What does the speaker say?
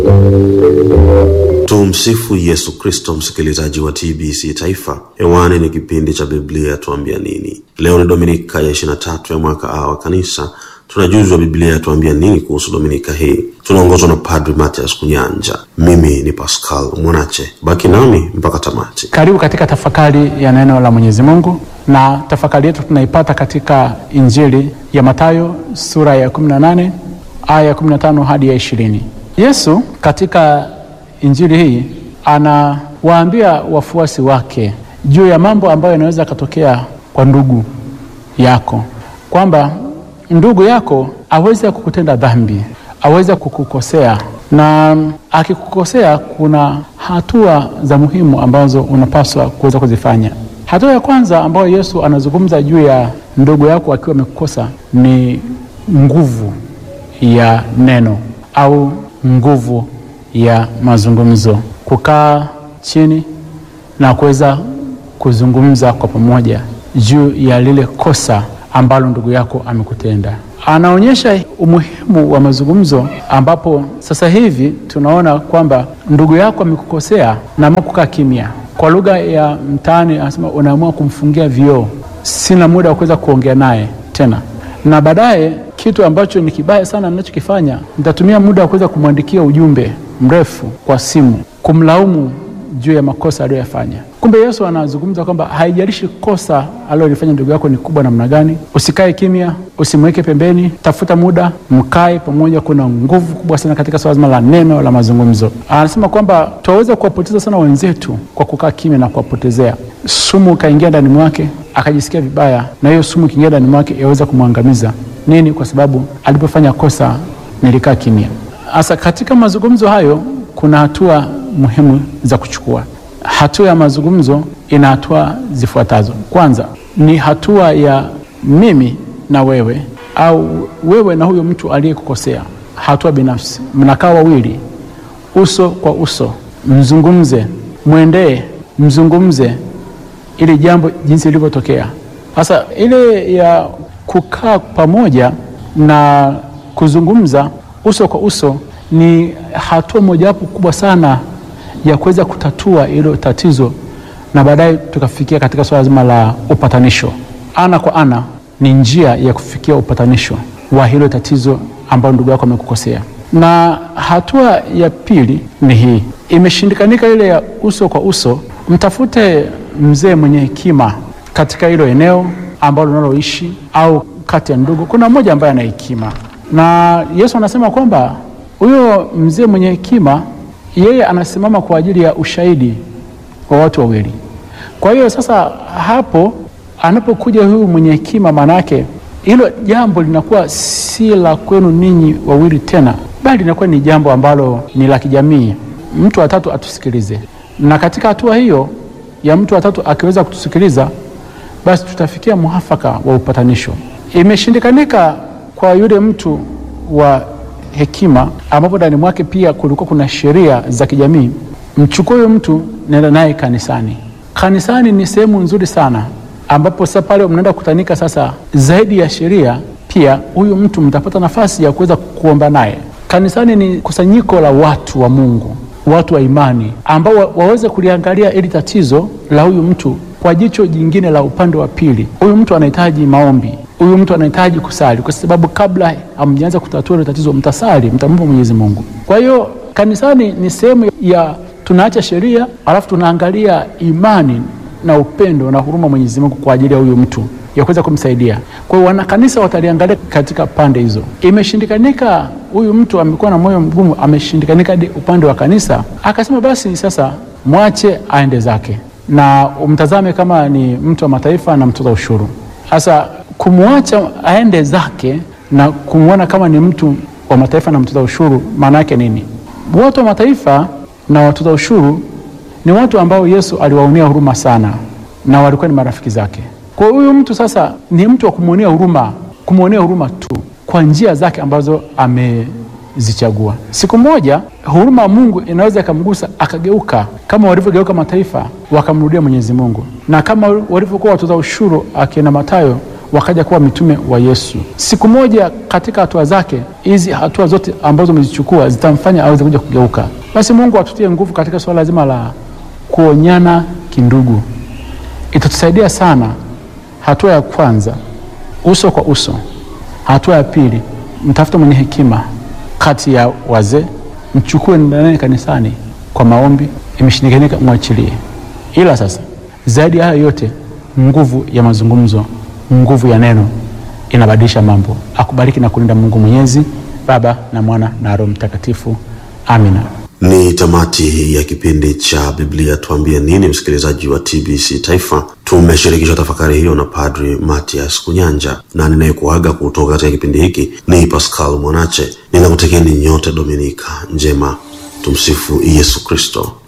Tumsifu Yesu Kristo, msikilizaji wa TBC Taifa. Hewani ni kipindi cha Biblia tuambia nini. Leo ni Dominika ya 23 ya mwaka A wa Kanisa. Tunajuzwa Biblia tuambia nini kuhusu Dominika hii. Tunaongozwa na Padri Mathias Kunyanja. Mimi ni Pascal Mwanache, baki nami mpaka tamati. Karibu katika tafakari ya neno la Mwenyezi Mungu, na tafakari yetu tunaipata katika Injili ya Mathayo sura ya 18 aya ya 15 hadi ya 20. Yesu katika Injili hii anawaambia wafuasi wake juu ya mambo ambayo yanaweza yakatokea kwa ndugu yako, kwamba ndugu yako aweze kukutenda dhambi, aweze kukukosea, na akikukosea, kuna hatua za muhimu ambazo unapaswa kuweza kuzifanya. Hatua ya kwanza ambayo Yesu anazungumza juu ya ndugu yako akiwa amekukosa ni nguvu ya neno au nguvu ya mazungumzo, kukaa chini na kuweza kuzungumza kwa pamoja juu ya lile kosa ambalo ndugu yako amekutenda. Anaonyesha umuhimu wa mazungumzo, ambapo sasa hivi tunaona kwamba ndugu yako amekukosea na kukaa kimya. Kwa lugha ya mtaani anasema unaamua kumfungia vioo, sina muda wa kuweza kuongea naye tena na baadaye kitu ambacho ni kibaya sana ninachokifanya, nitatumia muda wa kuweza kumwandikia ujumbe mrefu kwa simu kumlaumu juu ya makosa aliyoyafanya. Kumbe Yesu anazungumza kwamba haijalishi kosa alilolifanya ndugu yako ni kubwa namna gani, usikae kimya, usimweke pembeni, tafuta muda, mkae pamoja. Kuna nguvu kubwa sana katika swala zima la neno la mazungumzo. Anasema kwamba tunaweza kuwapoteza sana wenzetu kwa kukaa kimya na kuwapotezea. Sumu ikaingia ndani mwake akajisikia vibaya, na hiyo sumu ikiingia ndani mwake yaweza kumwangamiza. Nini? Kwa sababu alipofanya kosa nilikaa kimya. Sasa katika mazungumzo hayo kuna hatua muhimu za kuchukua. Hatua ya mazungumzo ina hatua zifuatazo. Kwanza ni hatua ya mimi na wewe, au wewe na huyo mtu aliyekukosea, hatua binafsi. Mnakaa wawili uso kwa uso, mzungumze, mwendee, mzungumze ili jambo jinsi lilivyotokea. Sasa ile ya kukaa pamoja na kuzungumza uso kwa uso ni hatua mojawapo kubwa sana ya kuweza kutatua hilo tatizo, na baadaye tukafikia katika swala zima la upatanisho. Ana kwa ana ni njia ya kufikia upatanisho wa hilo tatizo ambalo ndugu yako amekukosea. Na hatua ya pili ni hii, imeshindikanika ile ya uso kwa uso, mtafute mzee mwenye hekima katika hilo eneo ambalo unaloishi au kati ya ndugu, kuna mmoja ambaye ana hekima, na Yesu anasema kwamba huyo mzee mwenye hekima yeye anasimama kwa ajili ya ushahidi wa watu wawili. Kwa hiyo sasa, hapo anapokuja huyu mwenye hekima, maana yake hilo jambo linakuwa si la kwenu ninyi wawili tena, bali linakuwa ni jambo ambalo ni la kijamii. Mtu wa tatu atusikilize, na katika hatua hiyo ya mtu wa tatu akiweza kutusikiliza, basi tutafikia muafaka wa upatanisho. Imeshindikanika kwa yule mtu wa hekima ambapo ndani mwake pia kulikuwa kuna sheria za kijamii. Mchukue huyo mtu, nenda naye kanisani. Kanisani ni sehemu nzuri sana, ambapo sasa pale mnaenda kukutanika. Sasa zaidi ya sheria, pia huyu mtu mtapata nafasi ya kuweza kuomba naye. Kanisani ni kusanyiko la watu wa Mungu, watu wa imani, ambao wa, waweze kuliangalia ili tatizo la huyu mtu kwa jicho jingine la upande wa pili. Huyu mtu anahitaji maombi huyu mtu anahitaji kusali, kwa sababu kabla hamjaanza kutatua ile tatizo, mtasali, mtamwomba Mwenyezi Mungu. Kwa hiyo kanisani ni sehemu ya tunaacha sheria, alafu tunaangalia imani na upendo na huruma Mwenyezi Mungu kwa ajili ya huyu mtu ya kuweza kumsaidia. Kwa hiyo wanakanisa wataliangalia katika pande hizo. Imeshindikanika, huyu mtu amekuwa na moyo mgumu, ameshindikanika hadi upande wa kanisa, akasema basi sasa mwache aende zake na umtazame kama ni mtu wa mataifa na mtoza ushuru. Sasa kumwacha aende zake na kumwona kama ni mtu wa mataifa na mtoza ushuru, maana yake nini? Watu wa mataifa na watoza ushuru ni watu ambao Yesu aliwaonea huruma sana, na walikuwa ni marafiki zake. Kwa huyu mtu sasa ni mtu wa kumwonea huruma, kumwonea huruma tu kwa njia zake ambazo amezichagua. Siku moja huruma ya Mungu inaweza ikamgusa akageuka, kama walivyogeuka mataifa wakamrudia Mwenyezi Mungu, na kama walivyokuwa watoza ushuru akina Mathayo wakaja kuwa mitume wa Yesu. Siku moja katika hatua zake hizi, hatua zote ambazo umezichukua zitamfanya aweze kuja kugeuka. Basi Mungu atutie nguvu katika suala zima la kuonyana kindugu, itatusaidia sana. Hatua ya kwanza, uso kwa uso. Hatua ya pili, mtafute mwenye hekima kati ya wazee, mchukue ndani kanisani kwa maombi, imeshindikanika mwachilie. Ila sasa zaidi ya hayo yote, nguvu ya mazungumzo, nguvu ya neno inabadilisha mambo. Akubariki na kulinda Mungu Mwenyezi, Baba na Mwana na Roho Mtakatifu. Amina. Ni tamati ya kipindi cha Biblia Tuambie Nini, msikilizaji wa TBC Taifa. Tumeshirikishwa tafakari hiyo na Padri Matias Kunyanja, na ninayekuaga kutoka katika kipindi hiki ni Pascal Mwanache. Ninakutekeni nyote Dominika njema. Tumsifu Yesu Kristo.